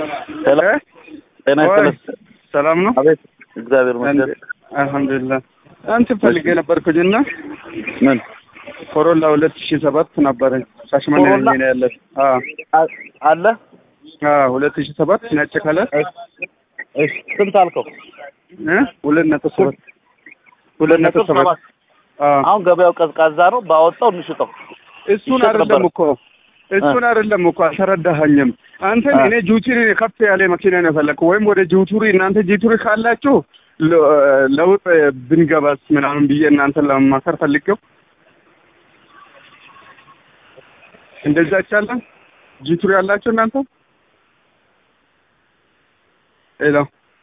ሄሎ እ? ጤና ወይ፣ ይስጥልኝ። ሰላም ነው? አቤት እግዚአብሔር ይመስገን። አልሐምዱሊላህ። አንተ ፈልጌ ነበርኩኝና ምን ኮሮላ ሁለት ሺህ ሰባት ነበረኝ ሻሽመኔ ኮሮላ? ነኝ እኔ ያለሁት። አዎ አ- አለ አዎ ሁለት ሺህ ሰባት ነጭ ከለር እሺ ስንት አልከው? እ ሁለት ነጥብ ሰባት ሁለት ነጥብ ሰባት አዎ አሁን ገበያው ቀዝቃዛ ነው። ባወጣው እንሽጠው። እሱን ይሸጥ አይደለም ነበር። እኮ እሱን አይደለም እኮ አልተረዳኸኝም። አንተን አ። እኔ ጁቱሪ ከፍ ያለ መኪና ነው የፈለግኩ ወይም ወደ ጁቱሪ እናንተ ጁቱሪ ካላችሁ ለ- ለውጥ ብንገባስ ምናምን ብዬ እናንተን ለመማከር ፈልጌው እንደዛ ይቻላል። ጂቱሪ ያላችሁ እናንተ ሄሎ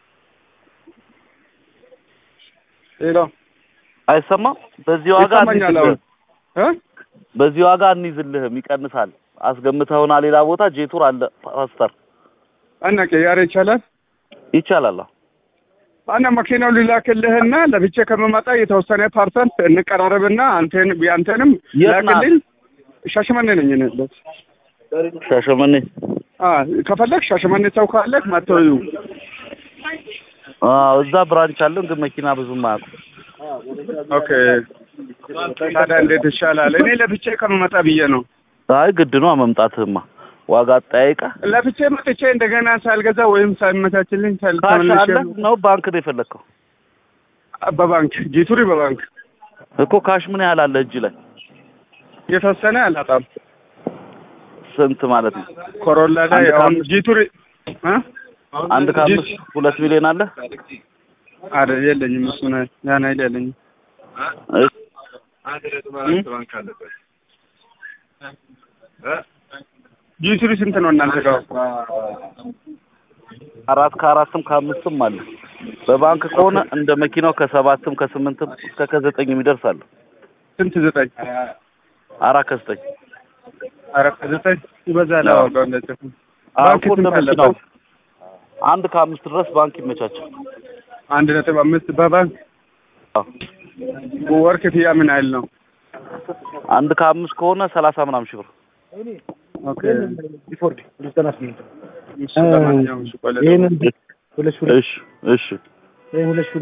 ሄሎ አይሰማም። በዚህ ዋጋ ይሰማኛል አሁን አንይዝልህም። እ በዚህ ዋጋ አንይዝልህም፣ ይቀንሳል። አስገምተውና ሌላ ቦታ ጄቱር አለ ፓስተር እና ቅያሬ ይቻላል። ይቻላል። አዎ። አና መኪናው ሊላክልህና ለብቻ ከመመጣ የተወሰነ ፐርሰንት እንቀራረብና አንተን ያንተንም የት ናት? ላክልኝ። ሻሸመኔ ነኝ እኔ ያለሁት። ሻሸመኔ አ ከፈለግ ሻሸመኔ ሰው ካለህ መጥተው ይዩ። አዎ፣ እዛ ብራንች አለን፣ ግን መኪና ብዙም አያውቁም። ኦኬ ታዲያ እንዴት ይሻላል? እኔ ለብቻ ከመመጣ ብዬ ነው። አይ ግድ ነው መምጣትህማ። ዋጋ አጠያይቀ ለብቻ መጥቼ እንደገና ሳልገዛ ወይም ሳይመቻችልኝ ሳል ካሽ ተመልሼ አለ ነው ባንክ ነው የፈለግከው በባንክ ጂቱሪ በባንክ እኮ ካሽ ምን ያህል አለ እጅ ላይ የተወሰነ አላጣም። ስንት ማለት ነው? ኮሮላ ላይ አንድ አሁን ከአምስት- ጂቱሪ እ አንድ ከአምስት ሁለት ሚሊዮን አለ። አረ የለኝም፣ እሱ ነው ያን አይደል የለኝም። እሺ፣ ጂቱሪ ስንት ነው እናንተ ጋር? አራት ከአራትም ከአምስትም አለ። በባንክ ከሆነ እንደ መኪናው ከሰባትም ከስምንትም እስከ ከዘጠኝ የሚደርስ አለ። ስንት ዘጠኝ? አራት ከዘጠኝ አረ ከዘጠኝ ይበዛል። አዎ። ዋጋው እንደዚህ አዎ ባንክ እኮ እንደ ስንት መኪናው አለበት? አንድ ከአምስት ድረስ ባንክ ይመቻቻል። አንድ ነጥብ አምስት በባንክ አዎ። ወር ክፍያ ምን ያህል ነው? አንድ ከአምስት ከሆነ ሰላሳ ምናምን ሺህ ብር ኦኬ ቢፎርድ ዘጠና ስምንት እሱ ለማንኛውም እሱ ቆይ ልደውል። ይህንን ሁለት ሺህ ሁለት እሺ እሺ ይህን ሁለት ሺህ